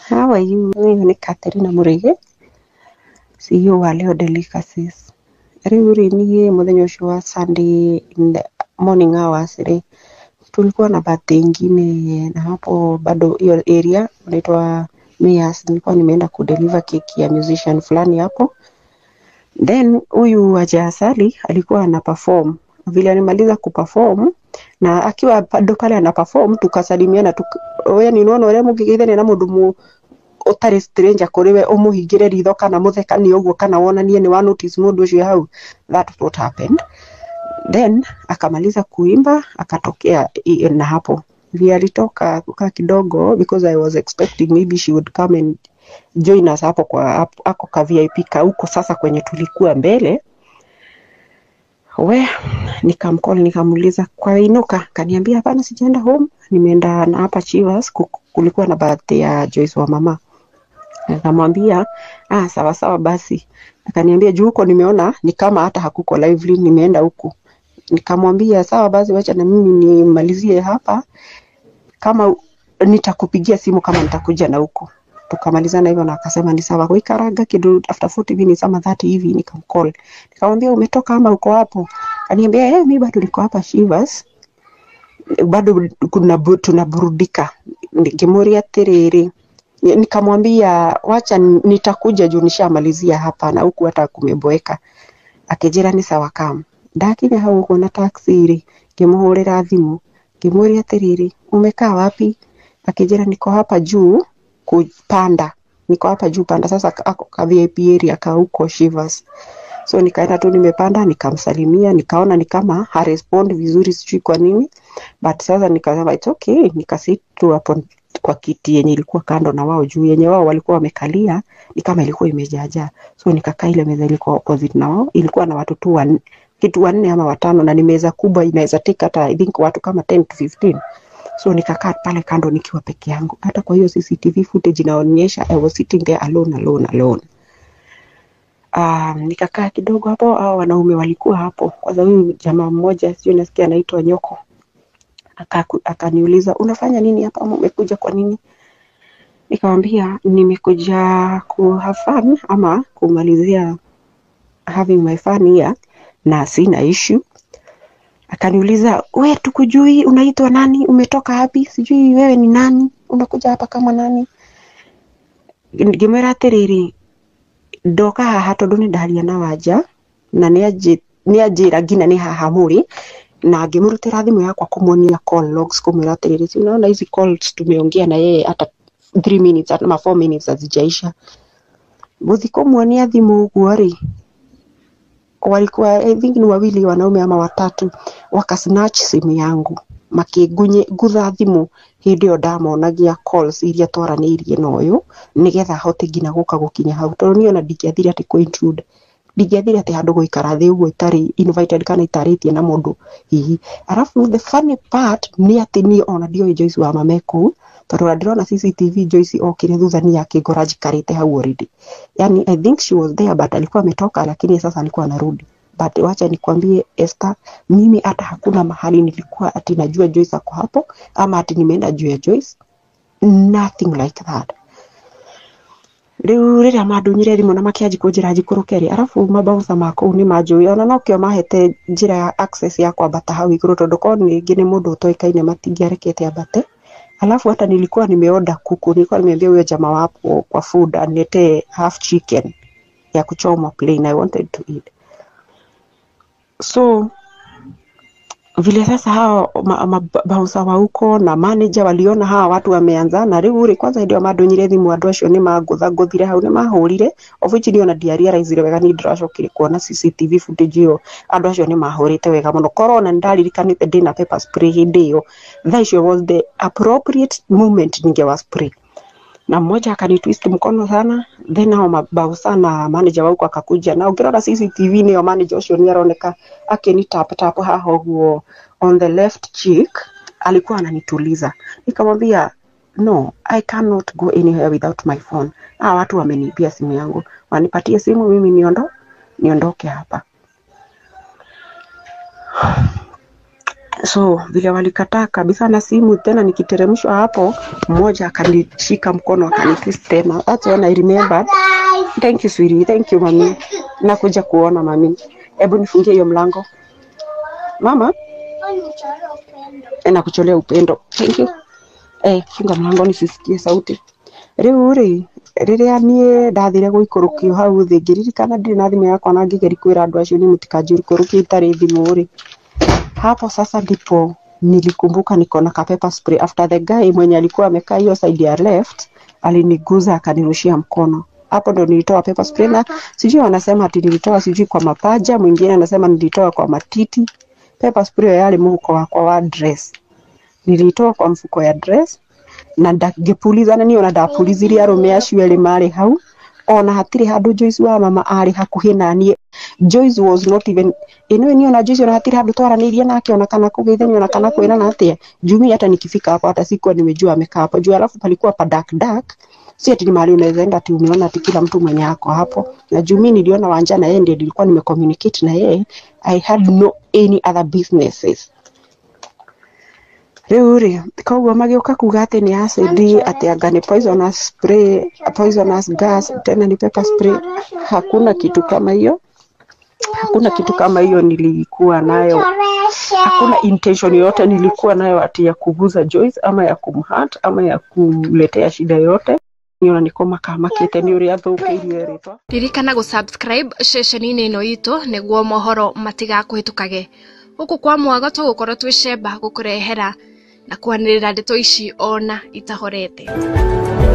How are you? Huyu ni Catherine Murigi, CEO wa Leo Delicacies. Rĩu rĩ niĩ mũthenya ũcio wa Sunday in the morning hours rĩ tulikuwa na birthday ingine na hapo bado hiyo area unaitwa Mias, nilikuwa nimeenda kudeliver keki ya musician fulani hapo, then huyu Haja Asali alikuwa ana perform. Vile alimaliza kuperform na akiwa bado pale ana perform tukasalimiana tuk we ni nona uria mungigeithania na mundu mu utari stranger kuri we umuhingire ritho kana muthekanie uguo kana wonanie ni wa notice mundu ucio hau that what happened then akamaliza kuimba akatokea i- na hapo vile alitoka kukaa kidogo because I was expecting maybe she would come and join us hapo kwa hapo- ako ka VIP ka huko sasa kwenye tulikuwa mbele we nikamcall nikamuuliza kwa inuka kaniambia hapana sijaenda home nimeenda na hapa Chivas ku- kulikuwa na birthday ya Joyce wa mama nikamwambia ah sawa sawa basi akaniambia juu huko nimeona ni kama hata hakuko lively nimeenda huku nikamwambia sawa basi wacha na mimi nimalizie hapa kama u- nitakupigia simu kama nitakuja na huko tukamalizana hivyo na akasema ni sawa kuikaraga kidu after 40 minutes ama 30 hivi nikamcall nikamwambia umetoka ama uko hapo kaniambia eh mimi bado niko hapa Shivas bado kuna bu- tunaburudika nikimuria atiriri Ni- nikamwambia wacha ni- nitakuja juu nishamalizia hapa na huku hata kumeboeka akijira ni sawa kam ndakinya hau ũguo na taxi rĩ ngĩmũhũrĩra thimũ ngĩmũria atĩrĩrĩ umekaa wapi akijira niko hapa juu kupanda niko hapa juu panda sasa ka- ako ka VIP area ka huko Shivers so nikaenda tu nimepanda nikamsalimia nikaona ni kama harespond vizuri sijui kwa nini but sasa nikasema it's okay nikasit tu hapo kwa kiti yenye ilikuwa kando na wao juu yenye wao walikuwa wamekalia ni kama ilikuwa imejaajaa so nikakaa ile meza ilikuwa opposite na wao ilikuwa na watu tu wanne kitu wanne ama watano na ni meza kubwa inaweza take hata I think watu kama 10 to 15 so nikakaa pale kando nikiwa peke yangu hata kwa hiyo CCTV footage inaonyesha I was sitting there alone alone alone Um, nikakaa kidogo hapo, hao wanaume walikuwa hapo. Kwanza huyu jamaa mmoja sio nasikia anaitwa Nyoko akaku- akaniuliza unafanya nini hapa ama umekuja kwa nini? Nikamwambia nimekuja ku have fun ama kumalizia having my fun here na sina issue. Akaniuliza we, tukujui, unaitwa nani? Umetoka wapi? Sijui wewe ni nani, unakuja hapa kama nani? Ngĩmwĩra atĩrĩrĩ ndoka haha tondũ nĩ ndaria na wanja na nĩ anjĩ- nĩ anjĩra nginya nĩ haha mũrĩ na ngĩmũrutĩra thimũ yakwa kũmuonia call logs kũmwĩra atĩrĩrĩ si unaona hizi calls tumeongea na yeye hata 3 minutes ama 4 minutes hazijaisha gũthi kũmuonia thimũ ũguo rĩ walikuwa I think ni wawili wanaume ama watatu wakasnatch simu yangu makĩngutha thimũ hĩndĩ ĩyo ndamonagia calls iria twaranĩirie na ũyũ nĩgetha hote nginya gũka gũkinya hau tondũ niĩ ona ndingĩathire atĩ kũ intrude ndingĩathire atĩ handũ gũikara thĩ ũguo itarĩ invited kana itarĩtie na mũndũ hihi arabu the funny part nĩ atĩ niĩ ona ndioĩ Joyce wa mama e kũu tondũ ona ndĩrona CCTV Joyce okire thutha niĩ akĩngora njikarĩte hau already yani I think she was there but alikuwa ametoka lakini sasa alikuwa anarudi but wacha nikwambie Esther, mimi hata hakuna mahali nilikuwa ati najua Joyce ako hapo ama ati nimeenda juu ya Joyce nothing like that riu riria mandunyire thimu na makianji kunjira njikũrũke rĩ arabu mabouncer ma kũu nĩ manjũĩ ona nokĩo mahete njĩra ya access ya kwambata hau igũrũ tondũ korwo ningĩ nĩ mũndũ ũtoĩkaine matingĩarekete ambate alafu hata nilikuwa nimeoda kuku nilikuwa nimeambia huyo jamaa wapo kwa food aniletee half chicken ya kuchoma plain I wanted to eat so vile sasa hao mabausa wa huko na manager waliona hawa watu wameanzana riu ri kwanza ndio madunyire thimu andu acio ni mangutha nguthire hau ni mahurire of which ndio na ndiarealizire wega ni ndiracokire kuona CCTV footage iyo andu acio ni mahurite wega muno korona ndaririkanite ndina pepper spray hindi iyo that icio was the appropriate moment ningewa spray na mmoja akanitwist mkono sana then hao mabausa na manager wa huko akakuja na ukirora CCTV niyo manager ucio ni aroneka akini tap tap haha ũguo on the left cheek alikuwa ananituliza nikamwambia no I cannot go anywhere without my phone hawa watu wameniibia simu yangu wanipatie simu mimi niondo niondoke hapa so vile walikataa kabisa na simu tena nikiteremshwa hapo mmoja akanishika mkono akanitwist tena that's when I remembered thank you sweetie thank you mami nakuja kuona mami hebu nifungie hiyo mlango mama eh, nakucholea upendo thank you eh, funga mlango nisisikie sauti riu ri riria nie ndathire guikurukio hau thi ngiririkana ndirĩ na thimũ yakwa na ngĩgeria kwĩra andũ acio nĩ mũtikanjũrikũrũkie itarĩ thimũ rĩ hapo sasa ndipo nilikumbuka niko na kapepa spray after the guy mwenye alikuwa amekaa hiyo side ya left aliniguza akanirushia mkono hapo ndo nilitoa pepper spray na sijui wanasema ati nilitoa sijui kwa mapaja mwingine anasema nilitoa kwa matiti pepper spray yale mfuko wakwa wa dress nilitoa kwa mfuko ya dress na ndangĩpuliza na niĩ ona ndapulizirie arũme acio erĩ marĩ hau ona hatirĩ handũ Joyce wa mama arĩ hakuhĩ na niĩ Joyce was not even ino ni ona Joyce ona hatirĩ handũ twaranĩirie nake ona kana kũgeithania ona kana kwĩrana atĩa jumi hata nikifika hapo hata sikuwa nimejua amekaa hapo juu alafu palikuwa pa dark dark si ati ni mahali unaweza enda ati umeona ati kila mtu mwenye ako hapo na jumi niliona wanja na yeye ndiye nilikuwa nimecommunicate na yeye I had no any other businesses rĩu rĩ koguo magĩũka kuga atĩ nĩ acid atĩ anga nĩ poisonous spray poisonous gas tena ni pepper spray hakuna kitu kama hiyo hakuna kitu kama hiyo nilikuwa nayo hakuna intention yoyote nilikuwa nayo ati ya kuguza Joyce ama ya kumhurt ama ya kuletea shida yote niona niko makamakite ni uria thũkĩirio rĩtwa ririkana gũsubscribe ceceni-inĩ ĩno itũ nĩguo mohoro matigakũhĩtũkage gũkũ kwa mwago tũgũkorwo twĩ cemba gũkũrehera na kwanĩrĩra ndeto ici ona itahorete